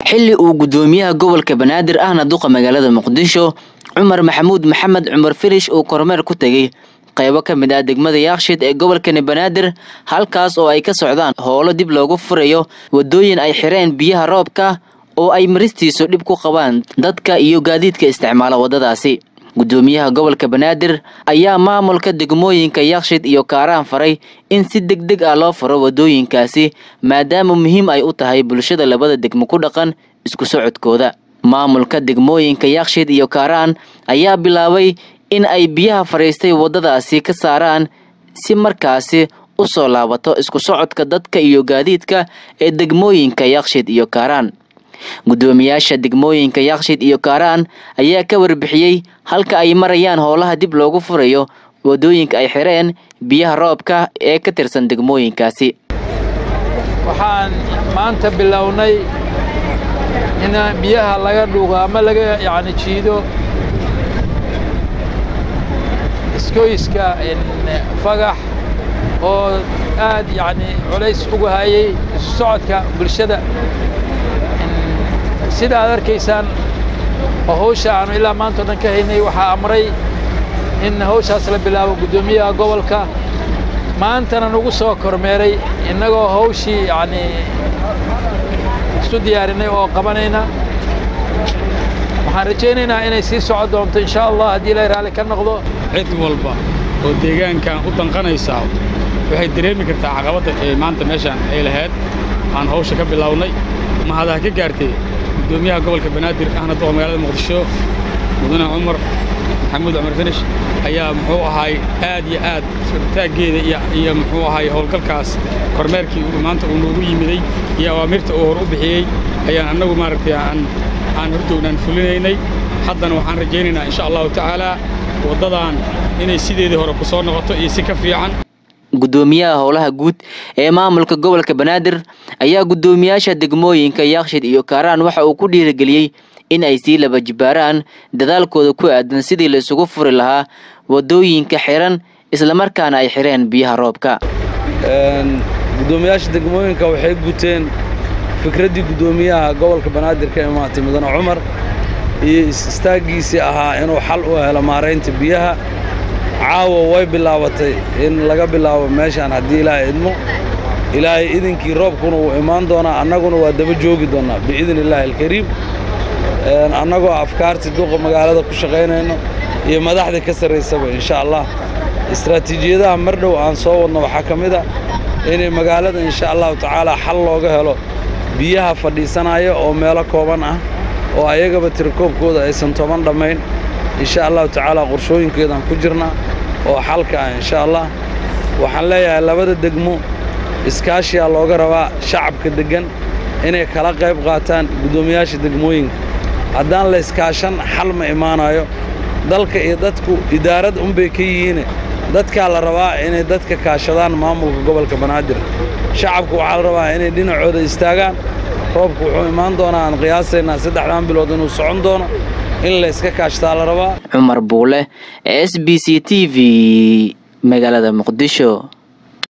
xilli uu gudoomiyaha gobolka banaadir ahna duqa magaalada muqdisho cumar maxamuud maxamed cumar firish uu kormeer ku tegey qaybo ka mid ah degmada yaakshid ee gobolkani banaadir halkaas oo ay ka socdaan howlo dib loogu furayo wadooyin ay xireen biyaha roobka oo ay maristiisu dhib ku qabaan dadka iyo gaadiidka isticmaala waddadaasi gudoomiyaha gobolka banaadir ayaa maamulka degmooyinka yaakshid iyo kaaraan faray in si deg deg ah loo furo wadooyinkaasi maadaama muhiim ay u tahay bulshada labada degmo ku dhaqan isku socodkooda maamulka degmooyinka yaakshid iyo kaaraan ayaa bilaabay in ay biyaha fadhiistay waddadaasi ka saaraan si markaasi u soo laabato isku socodka dadka iyo gaadiidka ee degmooyinka yaakshid iyo kaaraan gudoomiyaasha degmooyinka yaakshid iyo kaaraan ayaa ka warbixiyey halka ay marayaan howlaha dib loogu furayo wadooyinka ay xireen biyaha roobka ee ka tirsan degmooyinkaasi waxaan maanta bilownay in biyaha laga dhuuqo ama laga yani jiido iskoyska fagax oo aad yani culays ugu hayay isu socodka bulshada sida aad arkaysaan oo hawsha aanu ilaa maanta o dhan ka haynay waxaa amray in hawshaas la bilaabo guddoomiyaha gobolka maantana nagu soo kormeeray innagoo hawshii yacni isu diyaarinay oo qabanayna waxaan rajaynaynaa inay sii socon doonto insha allah haddii ilaahay raalli ka noqdo cid walba oo deegaankan u danqanaysaa waxay dareemi kartaa caqabadda ee maanta meeshaan ay lahayd aan hawsha ka bilownay mahadaha ka gaartay gudoomiyaha gobolka banaadir ahna duqa magaalada muqdisho mudane cumar maxamuud cumar finish ayaa muxuu ahaay aad iyo aad taaggeeda iyo muxuu ahaay howlgalkaas kormeerkii maanta uu noogu yimiday iyo awaamirta uu hor u bixiyey ayaan annagu maaragtay aan aan hortoognaan fulinaynay haddana waxaan rajaynaynaa insha allahu tacaalaa waddadan inay sideedii hore ku soo noqoto iyo si ka fiican gudoomiyaha howlaha guud ee maamulka gobolka banaadir ayaa guddoomiyaasha degmooyinka yaakshid iyo kaaraan waxa uu ku dhiirigeliyey in ay sii laba jibaaraan dadaalkooda ku aadan sidii la isugu furi lahaa wadooyinka xiran islamarkaana ay xireen biyaha roobka guddoomiyaasha degmooyinka waxay guteen fikraddii guddoomiyaha gobolka banaadir ka imaatay mudane cumar iyo istaaggiisii ahaa inuu xal u helo maaraynta biyaha caawa way bilaabatay in laga bilaabo meeshaan haddii ilaahay idmo ilaahay idinkii roobkuna wuu imaan doonaa annaguna waa daba joogi doonnaa biidni illaahi alkariim annagoo afkaartii duqa magaalada ku shaqaynayno iyo madaxdii ka sarraysaba insha allah istraatiijiyadaha mar dhow aan soo wadno waxaa ka mid a inay magaalada insha allahu tacaalaa xal looga helo biyaha fadhiisanaya oo meelo kooban ah oo ayagaba tirakoobkooda aysan toban dhammayn insha allahu tacaalaa qorshooyinkeedaan ku jirnaa oo xalka ah insha allah waxaan leeyahay labada degmo iskaashiyaa looga rabaa shacabka deggan inay kala qayb qaataan guddoomiyaasha degmooyinka haddaan la iskaashan xal ma imaanayo dalka iyo dadku idaarad unbay ka yihiine dadkaa la rabaa inay dadka kaashadaan maamulka gobolka banaadir shacabku waxaa la rabaa inay dhinacooda istaagaan roobku wuxuu imaan doonaa aan qiyaasaynaa saddexdan bilood inuu socon doono in la iska kaashtaa la rabaa cumar buule s b c t v magaalada muqdisho